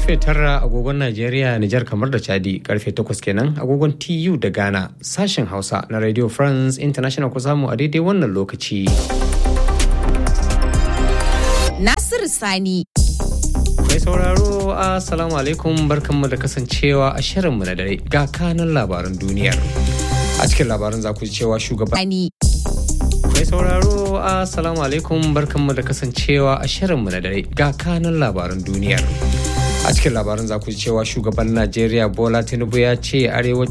karfe tara agogon Najeriya, Nijar kamar da Chadi karfe takwas kenan agogon TU da Ghana sashen Hausa na Radio France International ku samu a daidai wannan lokaci. Nasiru Sani. Mai sauraro Assalamu alaikum barkanmu da kasancewa a shirinmu na dare ga kanan labaran duniyar. A cikin labaran za ku ji cewa shugaban Sani. Mai sauraro Assalamu alaikum barkanmu da kasancewa a shirinmu na dare ga kanan labaran duniyar. A cikin labaran za ku ji cewa shugaban Najeriya Bola Tinubu ya ce arewacin